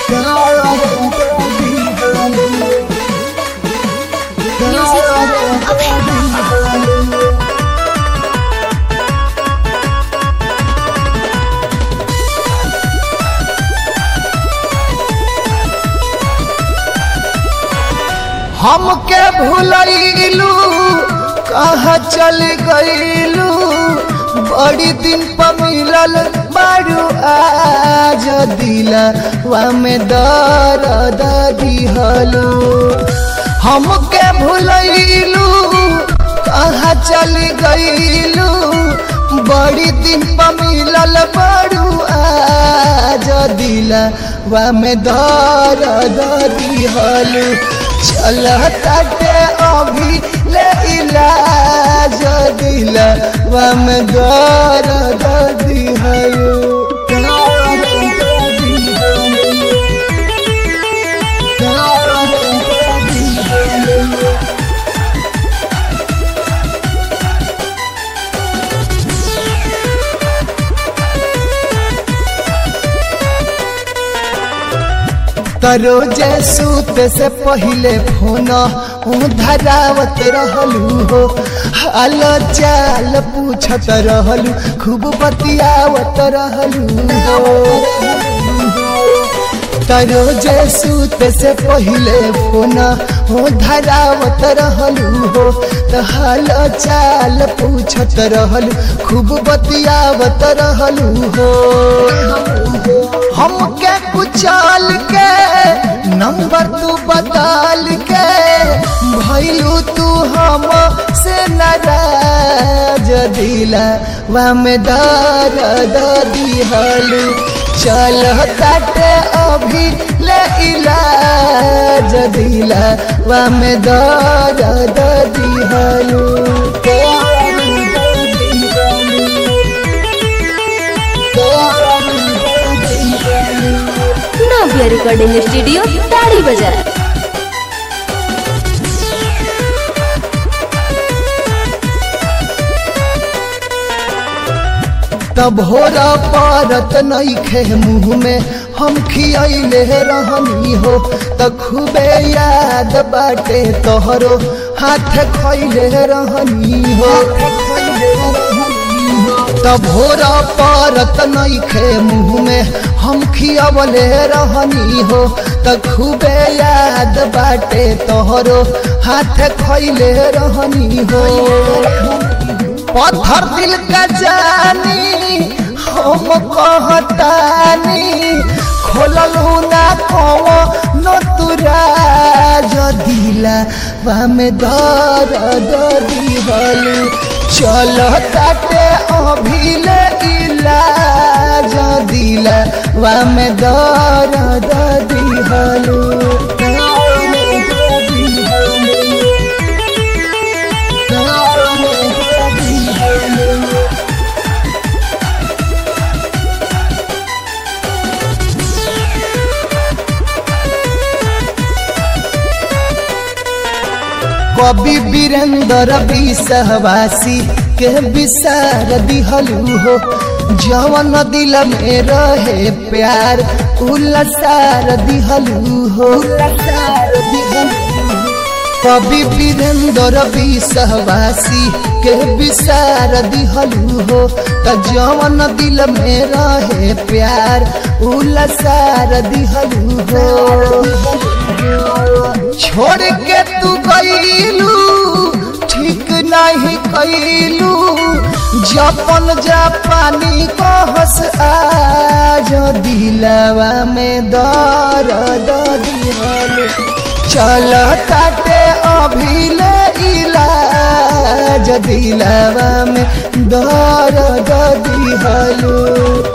हमके भूलैलू कहाँ चल गईलू बड़ी दिन पर मिलल बारू आज दिलवा में दर्द दिहलू हमके भूलैलू कहाँ चल गईलू बड़ी दिन पर मिलल बारू आज दिलवा में दर्द दिहलू चल ताटे अभी ले इलाज दिलवा में दर्द दिहलू तरोजे सूत से पहले फोन धरावत रहलू हो हाल चाल पूछत रहलू खूब बतियावत रहलू हो तरोजे सूत से पहले फोन हो धरावत रहलू हो तो हाल चाल पूछत रहलू खूब बतियावत रहलू हो हमके कुचाल के नंबर तू बदल के भैलू तू हम से नाराज दिलवा में दर्द दिहलू चल ताटे अभी ले इलाज दिलवा में दर्द दिहलू नव्या रिकॉर्डिंग स्टूडियो ताड़ी बाजार तब होरा पारत नहीं खे मुँह में हम खियले रहनी हो त खूबे याद बाटे तोहरो हाथ खैले रहनी हो तब होरा पारत नहीं खे मुँह में हम खियवले रहनी हो त खूबे याद बाटे तोहरो हाथ खैले रहनी हो पत्थर दिल का जानी हम कहतानी खोललू ना कहो न तुरा जो दिला में दर्द दिहलू चल ताटे अभी ले इलाज दिला में दर्द दिहलू कवि वीरेंद्र विषहवासी के विसार दिहलू हो जवन दिल में रहे प्यार उलसार दिहलू हो कवि वीरेंद्र विषहवासी के विसार दिहलू हो त जवन दिल में रहे प्यार उलसार दिहलू हो छोड़ के तू गईलू ठीक नहीं कैलू जपन जापानी कहस आज दिलवा में दर्द दिहलू चल ताटे अभी ले इलाज दिलवा में दर्द दिहलू